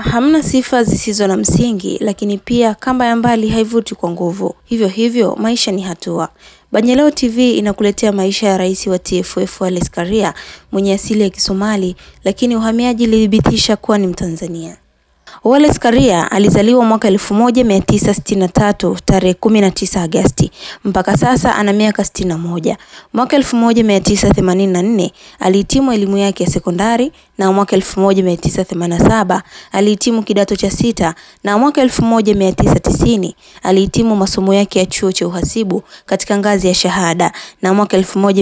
hamna sifa zisizo na msingi, lakini pia kamba ya mbali haivuti kwa nguvu. Hivyo hivyo, maisha ni hatua. Banyaleo TV inakuletea maisha ya rais wa TFF Wallace Karia mwenye asili ya Kisomali, lakini uhamiaji ilithibitisha kuwa ni Mtanzania. Wallace Karia alizaliwa mwaka 1963 tarehe 19 Agosti. Mpaka sasa ana miaka 61. Mwaka 1984 alihitimu elimu yake ya sekondari na mwaka 1987 alihitimu kidato cha sita na mwaka 1990 alihitimu masomo yake ya chuo cha uhasibu katika ngazi ya shahada na mwaka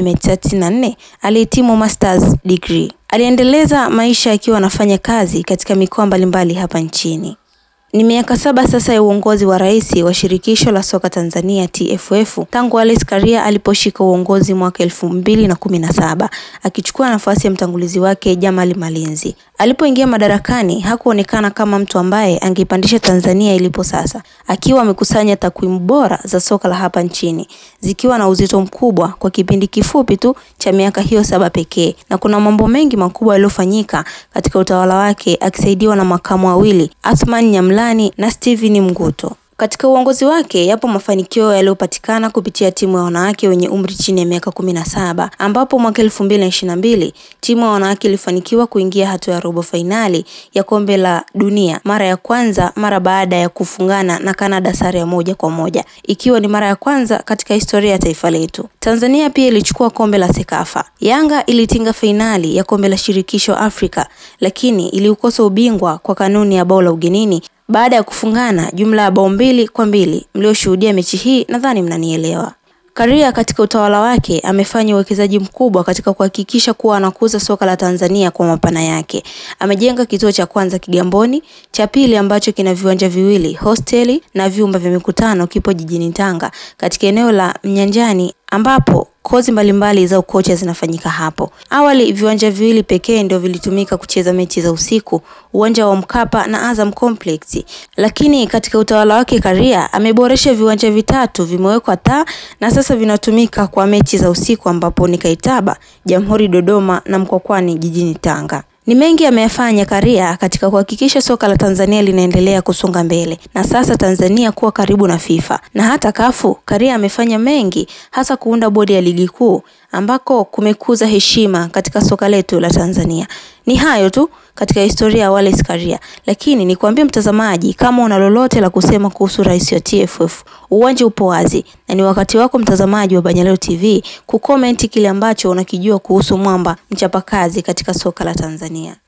1994 alihitimu masters degree. Aliendeleza maisha akiwa anafanya kazi katika mikoa mbalimbali hapa nchini. Ni miaka saba sasa ya uongozi wa rais wa shirikisho la soka Tanzania TFF tangu Wallace Karia aliposhika uongozi mwaka elfu mbili na kumi na saba akichukua nafasi ya mtangulizi wake Jamali Malinzi. Alipoingia madarakani hakuonekana kama mtu ambaye angeipandisha Tanzania ilipo sasa, akiwa amekusanya takwimu bora za soka la hapa nchini zikiwa na uzito mkubwa kwa kipindi kifupi tu cha miaka hiyo saba pekee, na kuna mambo mengi makubwa yaliyofanyika katika utawala wake akisaidiwa na makamu wawili Athman Nyamlani na Steven Mguto. Katika uongozi wake yapo mafanikio yaliyopatikana kupitia timu ya wanawake wenye umri chini ya miaka kumi na saba ambapo mwaka elfu mbili na ishirini na mbili timu ya wanawake ilifanikiwa kuingia hatua ya robo fainali ya kombe la dunia mara ya kwanza mara baada ya kufungana na Canada sare ya moja kwa moja ikiwa ni mara ya kwanza katika historia ya taifa letu. Tanzania pia ilichukua kombe la Sekafa. Yanga ilitinga fainali ya kombe la shirikisho Afrika, lakini iliukosa ubingwa kwa kanuni ya bao la ugenini baada ya kufungana jumla ya bao mbili kwa mbili. Mlioshuhudia mechi hii nadhani mnanielewa. Karia katika utawala wake amefanya uwekezaji mkubwa katika kuhakikisha kuwa anakuza soka la Tanzania kwa mapana yake. Amejenga kituo cha kwanza Kigamboni, cha pili ambacho kina viwanja viwili, hosteli na vyumba vya mikutano kipo jijini Tanga katika eneo la Mnyanjani ambapo kozi mbalimbali za ukocha zinafanyika hapo. Awali viwanja viwili pekee ndio vilitumika kucheza mechi za usiku, uwanja wa Mkapa na Azam Complex. Lakini katika utawala wake Karia ameboresha viwanja vitatu, vimewekwa taa na sasa vinatumika kwa mechi za usiku ambapo ni Kaitaba, Jamhuri Dodoma na Mkwakwani jijini Tanga. Ni mengi ameyafanya Karia katika kuhakikisha soka la Tanzania linaendelea kusonga mbele na sasa Tanzania kuwa karibu na FIFA na hata kafu. Karia amefanya mengi hasa kuunda bodi ya ligi kuu ambako kumekuza heshima katika soka letu la Tanzania. Ni hayo tu katika historia ya Wallace Karia, lakini nikwambie mtazamaji, kama una lolote la kusema kuhusu rais wa TFF, uwanja upo wazi na ni wakati wako mtazamaji wa Banyaleo TV kukomenti kile ambacho unakijua kuhusu mwamba mchapakazi katika soka la Tanzania.